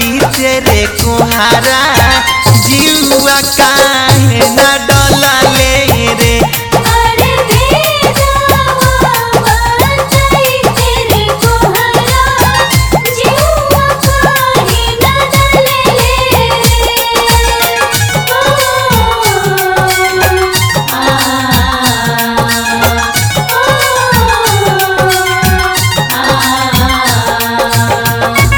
चैते रे कुहारा जीवा काहे न डलले रे अरे बेजावा बताई तेरे कोहरा जीवा काहे न डले आ आ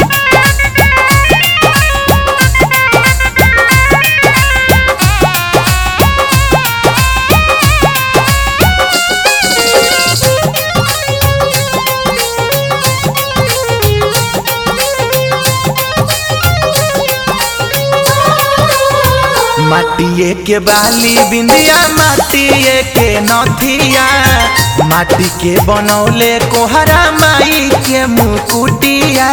माटिए के बाली बिंदिया माटिए के नथिया माटी के बनौले कोहरा माई के मुकुटिया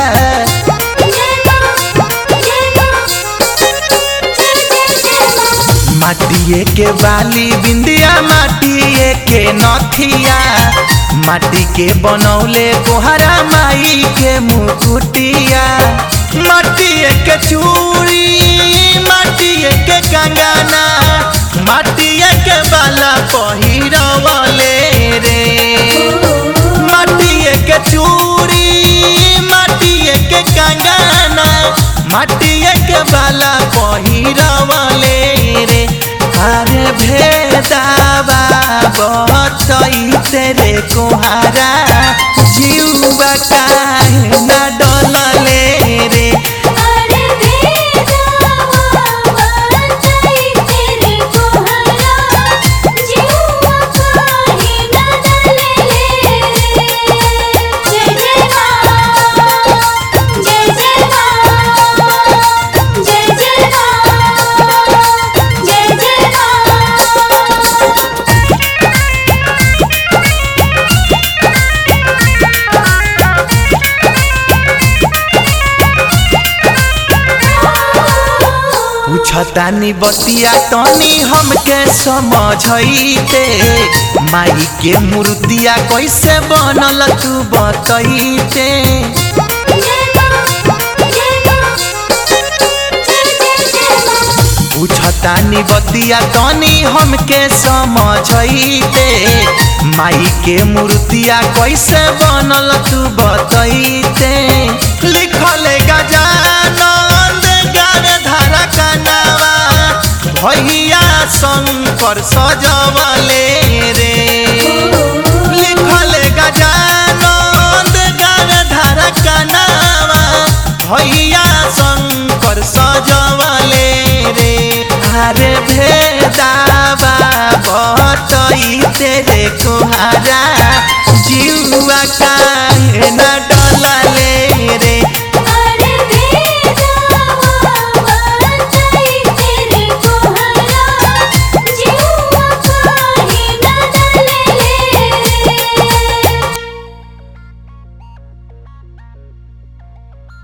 माटिए के बाली बिंदिया माटिए के नथिया माटी के बनौले कोहरा माई के मुकुटिया माटिए के चूड़ी माटिए के कंगना माटिए के बाला पहिरवले रे माटिए के चूड़ी माटिए के कंगना माटिए के बाला पहिरवले रे अरे भेदावा बचैते रे कोहारा जीवा काहे न डलले रे अरे बेजावा बताई तेरे कोहरा जीवा काहे न डले जय जय मां जय जय मां जय जय मां जय जय मां पूछतानी बतिया तनी हमके समझैते माई के मूर्तिया कैसे बनल तू बतैते पूछतानी बतिया तनी हमके समझैते माई के मूर्तिया कैसे बनल तू बतैते लिखल गजानंद गार धारा कनावा भैया शंकर सजवा